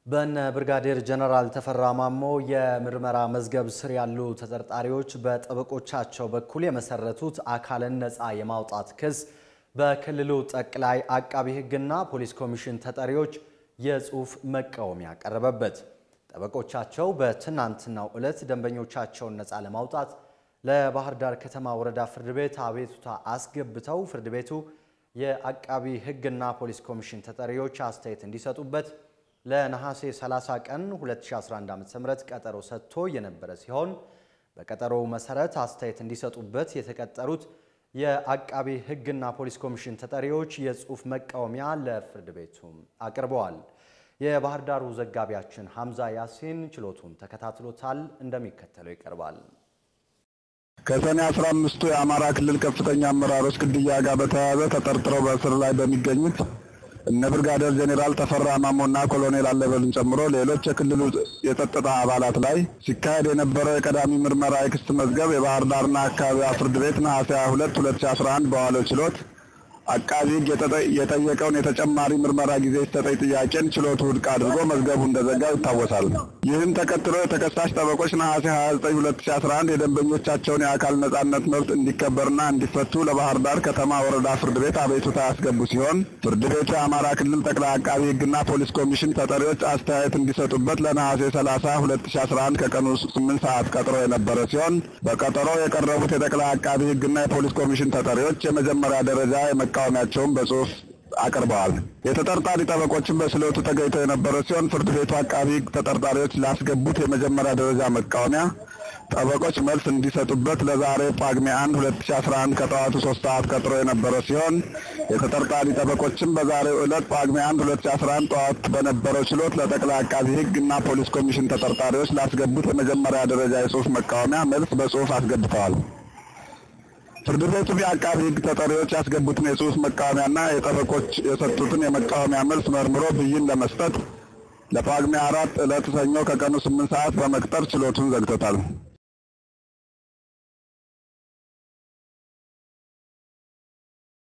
በነ ብርጋዴር ጀነራል ተፈራ ማሞ የምርመራ መዝገብ ስር ያሉ ተጠርጣሪዎች በጠበቆቻቸው በኩል የመሰረቱት አካልን ነፃ የማውጣት ክስ በክልሉ ጠቅላይ አቃቢ ሕግና ፖሊስ ኮሚሽን ተጠሪዎች የጽሑፍ መቃወሚያ ቀረበበት። ጠበቆቻቸው በትናንትናው ዕለት ደንበኞቻቸውን ነፃ ለማውጣት ለባህር ዳር ከተማ ወረዳ ፍርድ ቤት አቤቱታ አስገብተው ፍርድ ቤቱ የአቃቢ ሕግና ፖሊስ ኮሚሽን ተጠሪዎች አስተያየት እንዲሰጡበት ለነሐሴ 30 ቀን 2011 ዓ.ም ቀጠሮ ሰጥቶ የነበረ ሲሆን በቀጠሮው መሰረት አስተያየት እንዲሰጡበት የተቀጠሩት የአቃቢ ሕግና ፖሊስ ኮሚሽን ተጠሪዎች የጽሑፍ መቃወሚያ ለፍርድ ቤቱ አቅርበዋል። የባህር ዳሩ ዘጋቢያችን ሐምዛ ያሲን ችሎቱን ተከታትሎታል፣ እንደሚከተለው ይቀርባል። ከሰኔ አስራ አምስቱ የአማራ ክልል ከፍተኛ አመራሮች ግድያ ጋር በተያያዘ ተጠርጥረው በእስር ላይ በሚገኙት እነ ብርጋዴር ጄኔራል ተፈራ ማሞና ኮሎኔል አለበልን ጨምሮ ሌሎች የክልሉ የጸጥታ አባላት ላይ ሲካሄድ የነበረው የቀዳሚ ምርመራ የክስ መዝገብ የባህር ዳርና አካባቢዋ ፍርድ ቤት ነሐሴ 22 2011 በዋለው ችሎት አቃቢ ሕግ የጠየቀውን የተጨማሪ ምርመራ ጊዜ ይሰጠኝ ጥያቄን ችሎቱ ውድቅ አድርጎ መዝገቡ እንደዘጋው ይታወሳል። ይህን ተከትሎ የተከሳሽ ጠበቆች ነሐሴ 29 2011 የደንበኞቻቸውን የአካል ነጻነት መብት እንዲከበርና እንዲፈቱ ለባህር ዳር ከተማ ወረዳ ፍርድ ቤት አቤቱታ ያስገቡ ሲሆን ፍርድ ቤቱ የአማራ ክልል ጠቅላይ አቃቢ ሕግና ፖሊስ ኮሚሽን ተጠሪዎች አስተያየት እንዲሰጡበት ለነሐሴ 30 2011 ከቀኑ 8 ሰዓት ቀጥሮ የነበረ ሲሆን በቀጠሮው የቀረቡት የጠቅላይ አቃቢ ሕግና የፖሊስ ኮሚሽን ተጠሪዎች የመጀመሪያ ደረጃ መቃወሚያቸውን በጽሁፍ አቅርበዋል። የተጠርጣሪ ጠበቆችን በችሎቱ ተገኝተው የነበረ ሲሆን ፍርድ ቤቱ አቃቢ ሕግ ተጠርጣሪዎች ላስገቡት የመጀመሪያ ደረጃ መቃወሚያ ጠበቆች መልስ እንዲሰጡበት ለዛሬ ጳጉሜ 1 2011 ከጠዋቱ 3 ሰዓት ቀጥሮ የነበረ ሲሆን የተጠርጣሪ ጠበቆችም በዛሬው ዕለት ጳጉሜ 1 2011 ጠዋት በነበረው ችሎት ለጠቅላይ አቃቢ ሕግ እና ፖሊስ ኮሚሽን ተጠርጣሪዎች ላስገቡት የመጀመሪያ ደረጃ የጽሁፍ መቃወሚያ መልስ በጽሁፍ አስገብተዋል። ፍርድ ቤቱ የአቃቢ ሕግ ተጠሪዎች ያስገቡትን የጽሁፍ መቃወሚያና የጠበቆች የሰጡትን የመቃወሚያ መልስ መርምሮ ብይን ለመስጠት ለጳጉሜ አራት ዕለት ሰኞ ከቀኑ ስምንት ሰዓት በመቅጠር ችሎቱን ዘግቶታል።